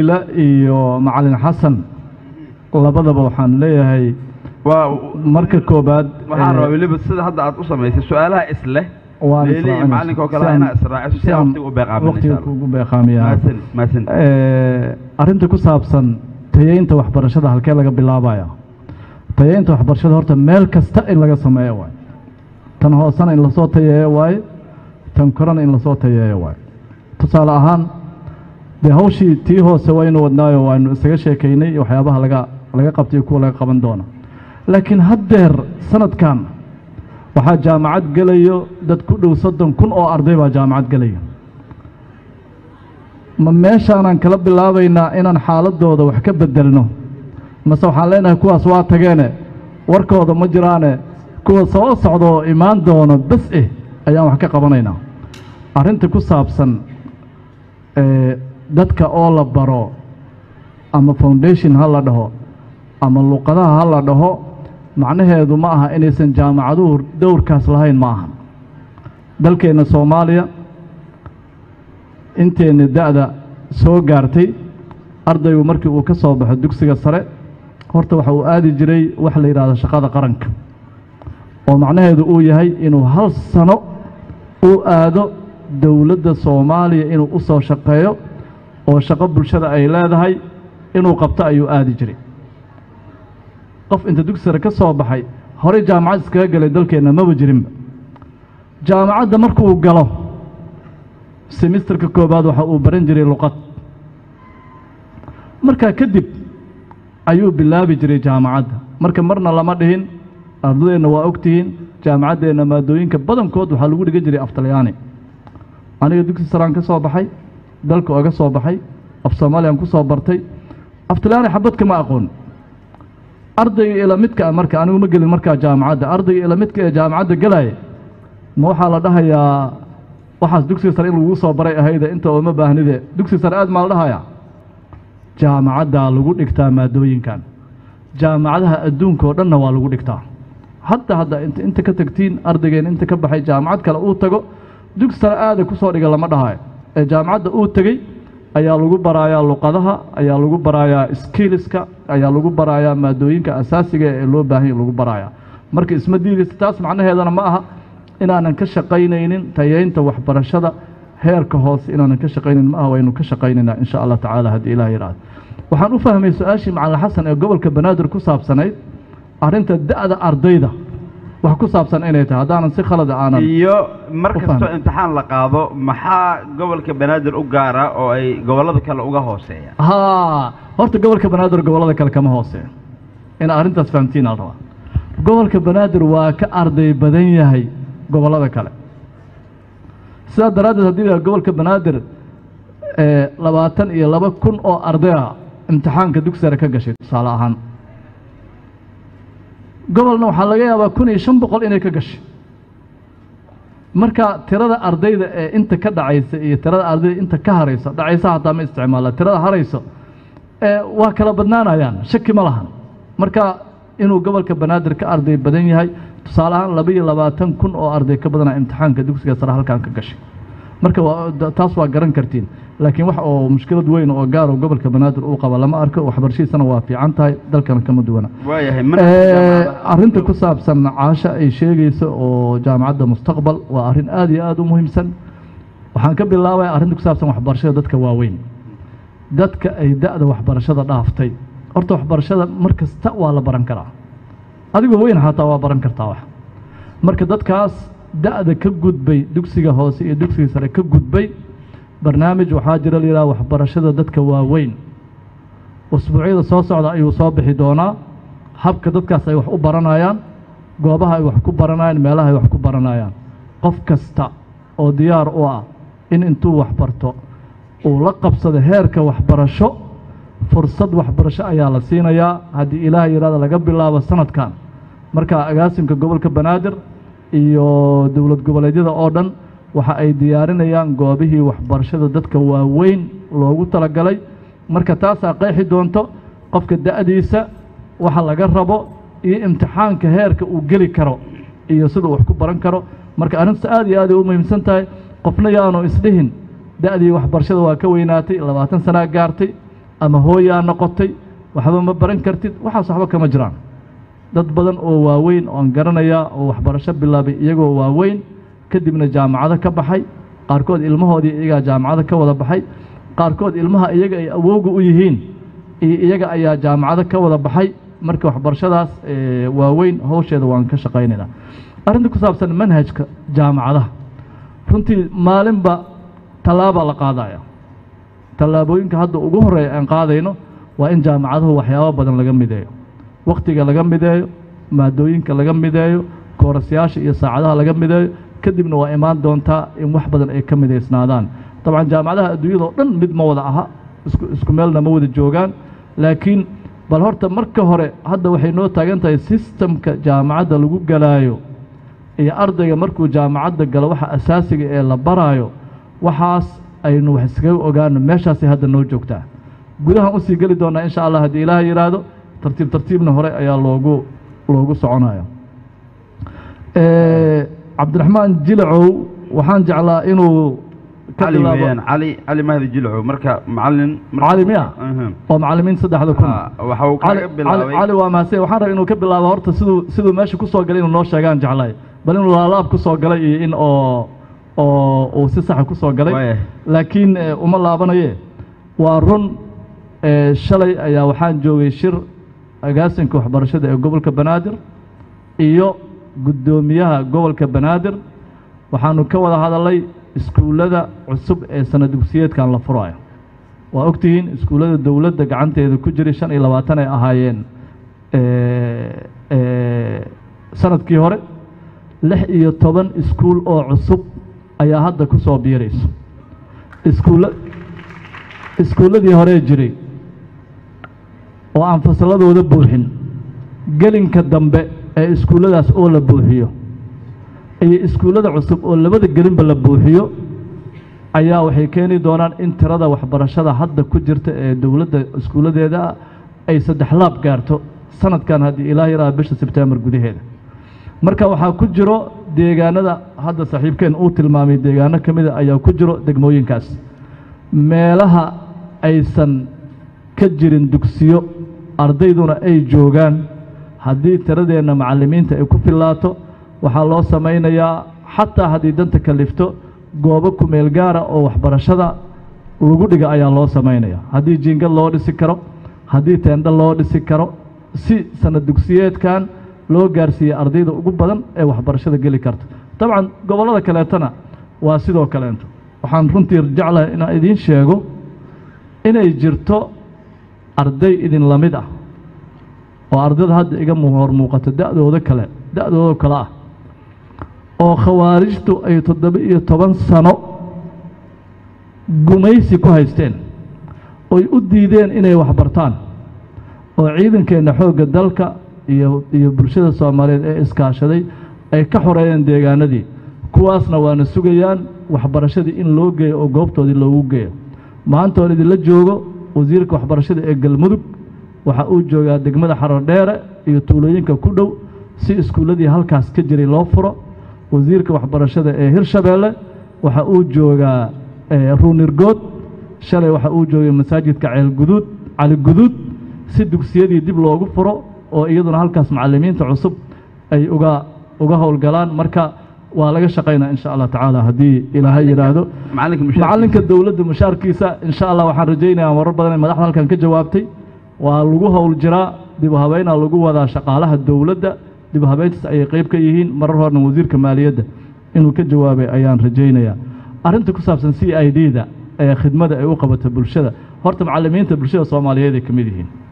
ila iyo macalin xasan labadaba waxaan leeyahay waa marka koobaad waxaan eh, rabaa weliba sida hadda aad u samaysay su-aalaha isleh waan leeli iyo israacinaysa. macalinka oo kale Si aan- inaa israaciso si si aan aan waqtiga u beeqaamin waqtiga insha Allah. kugu beeqaamiyaa mahadsan mahadsan Eh, arrinta ku saabsan tayeynta waxbarashada halkee laga bilaabaya tayeynta waxbarashada horta meel kasta in laga sameeyo waaye tan hoosena in lasoo tayeeyo waaye tan korena in lasoo tayeeyo waaye tusaale ahaan dee hawshii tii hoose waynu wadnaayo waanu isaga sheekaynay iyo waxyaabaha laga laga qabtay iyo kuwa laga qaban doono laakiin haddeer sanadkan waxaa jaamacad gelayo dad ku dhow soddon kun oo arday baa jaamacad gelaya ma meeshaanaan kala bilaabaynaa inaan xaaladooda wax ka bedelno mase waxaan leenahay kuwaas waa tageene warkooda ma jiraane kuwa soo socda oo imaan doono bes eh ayaan wax ka qabanaynaa arrinta ku saabsan ee, dadka oo la baro ama foundation ha la dhaho ama luqadaha ha la dhaho macnaheedu ma aha inaysan jaamacaduhu dowrkaas lahayn ma aha dalkeenna soomaaliya inteenna da'da soo gaartay ardaygu markii uu ka soo baxo dugsiga sare horta waxa uu aadi jiray wax la yidhaahdo shaqada qaranka oo macnaheedu uu yahay inuu hal sano uu aado dowladda soomaaliya inuu u soo shaqeeyo oo shaqo bulshada ay leedahay inuu qabto ayuu aadi jiray qof inta dugsi sare ka soo baxay horey jaamacad iskaga galay dalkeenna maba jirinba jaamacadda markuu galo semisterka koobaad waxa uu baran jiray luqad markaa kadib ayuu bilaabi jiray jaamacadda marka marna lama dhihin ardadeenna waa ogtihiin jaamacaddeenna maadooyinka badankood waxaa lagu dhigan jiray af talyaani aniga dugsi saraan ka soo baxay dalka oga soo baxay af soomaaliyaan ku soo bartay af talyaani xabad kama aqoon ardayga ila midka ah marka anigu ma gelin markaa jaamacadda ardayga ila midka ee jaamacadda gelaya ma waxaa la dhahayaa waxaas dugsiga sare in lagu soo baray ahayde inta ooma baahnide dugsiga sare aad maa la dhahayaa jaamacaddaa lagu dhigtaa maadooyinkan jaamacadaha adduunka oo dhanna waa lagu dhigtaa hadda hadda inta inta ka tagtiin ardaygeen inta ka baxay jaamacad kale uu tago dugsi sare aada ku soo dhiga lama dhahayo ee jaamacadda uu tegey ayaa lagu barayaa luqadaha ayaa lagu barayaa skilliska ayaa lagu barayaa maadooyinka asaasiga ee loo baahan yahay lagu barayaa marka isma diidaysa taas macnaheedana ma aha inaanan ka shaqaynaynin tayeynta waxbarashada heerka hoose inaanan ka shaqaynayn ma aha waynu ka shaqaynaynaa insha allah tacaala haddii ilaah yidhaahdo waxaan u fahmay su-aashii macalin xasan ee gobolka banaadir ku saabsanayd arrinta da'da ardayda wax ku saabsan inay tahay haddaanan si khalada aanan iyo mar u kastoo fahmay. imtixaan la qaado maxaa gobolka banaadir u gaara oo ay gobollada kale uga hooseeyaan haa horta gobolka banaadir gobollada kale kama hooseeyo in arrintaas fahamtiin al rabaa gobolka banaadir waa ka arday badan yahay gobollada kale sidaa daraaddeed haddii la gobolka banaadir ee labaatan iyo laba kun oo arday ah imtixaanka dugsi sare ka gashay tusaale ahaan gobolna waxaa laga yaabaa kun iyo shan boqol inay ka gashay marka tirada ardayda ee inta ka dhacaysa iyo tirada ardayda inta ka harayso dhacaysa hataa ma isticmaala tirada harayso ee waa kala badnaanayaan shaki ma lahan marka inuu gobolka banaadir ka arday badan yahay tusaale ahaan laba iyo labaatan kun oo arday ka badana imtixaanka dugsiga sare halkan ka gashay marka waa da- taas waa garan kartiin laakiin wax oo mushkilad weyn oo gaar oo gobolka banaadir uu qaba lama arko waxbarashadiisana waa fiican tahay dalkana kama duwana waayahay Eh, manhajka arrinta ku saabsan caasha ay sheegayso oo jaamacadda mustaqbal waa arrin aad iyo aad u muhiimsan waxaan ka bilaabaya arrinta ku saabsan waxbarashada dadka waaweyn dadka ay da'da waxbarashada dhaaftay horta waxbarashada mar kasta waa la baran karaa adigoo weyn xataa waa baran kartaa wax marka dadkaas da'da ka gudbay dugsiga hoose iyo dugsiga sare ka gudbay barnaamij waxaa jira la yidhaha waxbarashada dadka waaweyn usbuucyada soo socda ayuu soo bixi doonaa habka dadkaas ay wax u baranayaan goobaha ay wax ku baranayaan meelaha ay wax ku baranayaan qof kasta oo diyaar u ah in intuu wax barto uu la qabsado heerka waxbarasho fursad waxbarasho ayaa la siinayaa haddii ilaah yidhahda laga bilaabo sanadkan marka agaasimka gobolka banaadir iyo dowlad goboleedyada oo dhan waxa ay diyaarinayaan goobihii waxbarashada dadka waaweyn loogu talagalay marka taasaa qeexi doonto qofka da'diisa waxa laga rabo iyo imtixaanka heerka uu geli karo iyo siduu wax ku baran karo marka arrintaas aad iyo aad ay u muhiimsan tahay qofna yaanu isdhihin da'dii waxbarashada waa ka weynaatay labaatan sanaa gaartay ama hooyaa noqotay waxba ma baran kartid waxaas waxba kama jiraan dad badan oo waaweyn oon garanaya oo waxbarasho bilaabay iyagoo waaweyn kadibna jaamacado ka baxay qaarkood ilmahoodii iyagaa jaamacado ka wada baxay qaarkood ilmaha iyaga ay awowga u yihiin iyo iyaga ayaa jaamacado ka wada baxay marka waxbarashadaas waaweyn howsheeda waan ka shaqaynaynaa arrinta ku saabsan manhajka jaamacadaha runtii maalinba tallaabaa la qaadaya tallaabooyinka hadda ugu horreeya aan qaadayno waa in jaamacaduhu waxyaabo badan laga mideeyo wakhtiga laga mideeyo maadooyinka laga mideeyo koorasyaasha iyo saacadaha laga mideeyo kadibna waa imaan doontaa in wax badan ay ka midaysnaadaan dabcan jaamacadaha adduunyada oo dhan mid ma wada aha isku isku meelna ma wada joogaan laakiin bal horta marka hore hadda waxay noo taagan tahay sistamka jaamacadda lagu galaayo iyo ardayga markuu jaamacadda galo waxa asaasiga ee la baraayo waxaas aynu wax iskaga ogaano meeshaasay hadda noo joogtaa gudahan usii geli doonaa insha allah haddii ilaaha yidhaahdo tartiib tartiibna hore ayaa loogu loogu soconaya cabdiraxmaan jilacow waxaan jeclaa inuu ka cali bilaabo weeyaan cali cali mahdi jilco marka macalin marka- cali miya Mhm. oo macallimiin saddexda kun Ah, waxa uu cali kaga cali bilaabay cali waa mahadsan waxaan rabay inuu ka bilaabo horta siduu siduu meesha ku soo galay inuu noo sheegaan jeclaay bal inuu laalaab ku soo galay iyo in oo oo uu si saxa ku soo galay Waaya. laakiin eh, uma laabanaye waa run eh, shalay ayaa waxaan joogay shir agaasinka waxbarashada ee gobolka banaadir iyo guddoomiyaha gobolka banaadir waxaanu ka wada hadalay iskuullada cusub ee sana dugsiyeedkan la furayo waa ogtihiin iskuullada dowladda gacanteeda ku jiray shan iyo labaatan ay ahaayeen eh, eh, sanadkii hore lix iyo toban iskuul oo cusub ayaa hadda ku soo biirayso iskuulla iskuulladii horee jiray oo aan fasalladooda buuxin gelinka dambe ee iskuulladaas oo la buuxiyo iyo iskuullada cusub oo labada gelinba la buuxiyo ayaa waxay keeni doonaan in tirada waxbarashada hadda ku jirta ee dowladda iskuulladeeda ah ay saddex laab gaarto sanadkan haddii ilaah yaraa bisha sebtembar gudaheeda marka waxaa ku jiro deegaanada hadda saaxiibkeen uu tilmaamay deegaano ka mida ayaa ku jiro degmooyinkaas meelaha aysan ka jirin dugsiyo ardayduna ay joogaan haddii tiradeenna macallimiinta ay ku fillaato waxaa loo samaynayaa xataa haddii danta kalifto goobo kumeel gaara oo waxbarashada lagu dhiga ayaa loo samaynaya haddii jiingad loo dhisi karo haddii teendho loo dhisi karo si sanad dugsiyeedkan loo gaarsiiyey ardayda ugu badan ee waxbarashada geli karta dabcan gobollada kaleetana waa sidoo kaleento waxaan runtii jeclahay inaan idiin sheego inay jirto arday idin la mid ah oo ardayda hadda iga mu- hor muuqato da'dooda kale da'dooda kale ah oo khawaarijtu ay toddoba iyo toban sano gumaysi ku haysteen oy u diideen inay waxbartaan oo ciidankeenna xoogga dalka iyo iyo bulshada soomaaliyeed ee iskaashaday ay ka xoreeyeen deegaanadii kuwaasna waana sugayaan waxbarashadii in loo geeyo oo goobtoodii loogu geeyo maanta oon idinla joogo wasiirka waxbarashada ee galmudug waxa uu joogaa degmada xarodheere iyo tuulooyinka ku dhow si iskuulladii halkaas ka jiray loo furo wasiirka waxbarashada ee hirshabeelle waxa uu joogaa eh, ruunirgood shalay waxa uu joogay masaajidka ceelguduud cali guduud si dugsiyadii dib loogu furo oo iyaduna halkaas macallimiinta cusub ay uga uga howlgalaan marka waa laga shaqaynaa insha allah tacaala haddii ilaahay yidhaahdo macalinka mushaar macalinka dowladda mushaarkiisa insha allah waxaan rajaynayaa marar badan in madaxda halkan ka jawaabtay waa lagu howl jiraa dib u habeynaa lagu wadaa shaqaalaha dowladda dib u habeyntaas ayay qayb ka yihiin marar horena wasiirka maaliyadda inuu ka jawaabay ayaan rajaynayaa arrinta ku saabsan c i d da ee khidmada ay u qabata bulshada horta macallimiinta bulshada soomaaliyeed ay ka mid yihiin